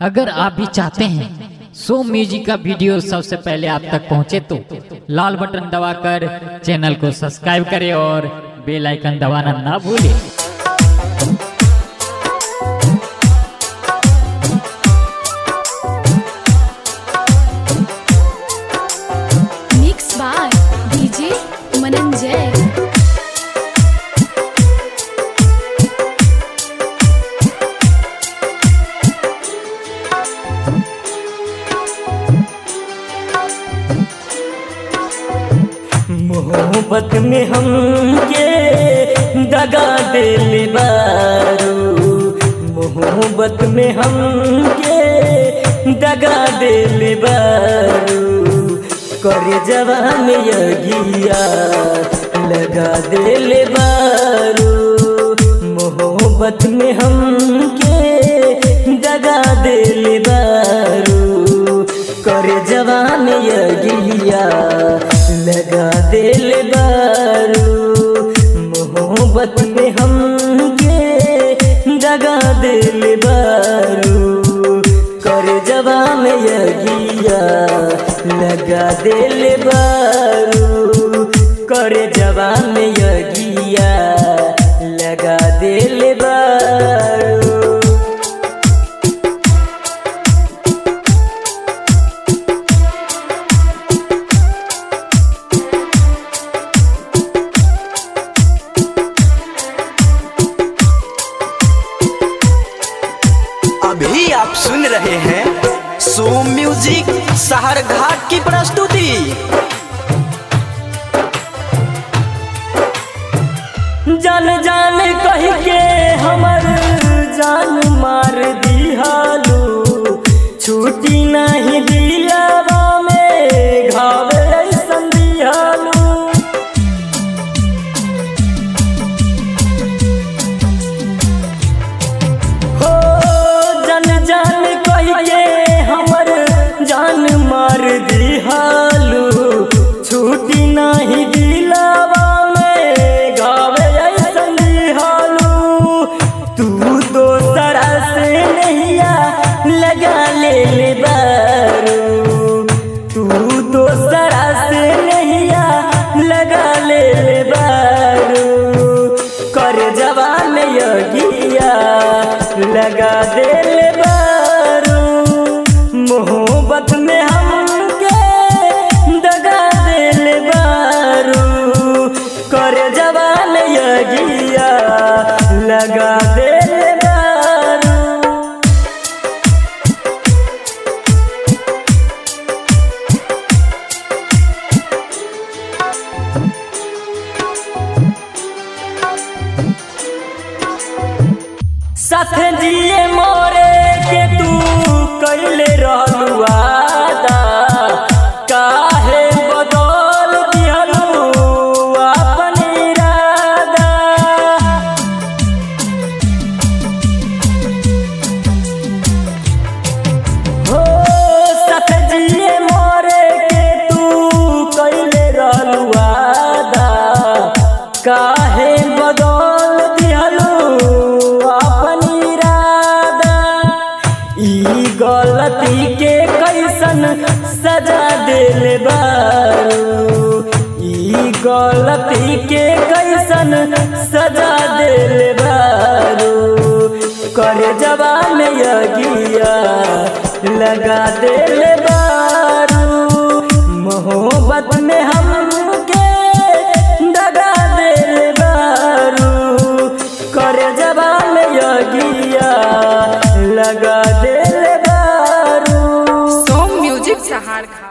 अगर आप भी चाहते हैं सो म्यूजिक का वीडियो सबसे पहले आप तक पहुंचे तो लाल बटन दबाकर चैनल को सब्सक्राइब करें और बेल आइकन दबाना ना भूलें Mixed by DJ Mananjay. मोहब्बत में हम के दगा दिल बारू मोहब्बत में हम के दगा दिल बारू करे जवान यगिया लगा दिल बारू मोहब्बत में हम के दगा दिल बारू करे जवान यगिया लगा दिल बारू मोहब्बत में हम के दगा दिल बारू करे जवान यगिया लगा दिल बारू करे जवान यगिया लगा दिल बारू अभी आप सुन रहे हैं सो म्यूजिक शहर घाट की प्रस्तुति जान जान कह के हमर जान मार दिहालू छुट्टी नहीं दिलावा में घाव ऐसन दिहालू हो जन जान कह के हमर जान मार दिहालू छुट्टी नहीं दिलावा में गावे ऐसन दिहालू तू दोसरा से नैया लगा ले ले बारू तू दोसरा से नैया लगा ले ले बारू कर जवान यगिया लगा दे ले बारू मोहब्बत में हमके दगा दे ले बारू कर जवान यगिया लगा दे ले बारू साथ जिए मोरे के तू कैले रहलू वादा काहे बदल दिहलू अपन इरादा हो साथ जिए मोरे के तू कैले रहलू वादा काहे बदल दिहलू अपन इरादा ई गलती के कैसन सजा दिल बारू ई गलती के कैसन सजा दिल बारू कर जवान यगिया लगा दिल बारू मोहब्बत में हमके दगा दिल बारू कर जवान यगिया लगा दिल बारू सोम म्यूजिक सहार खा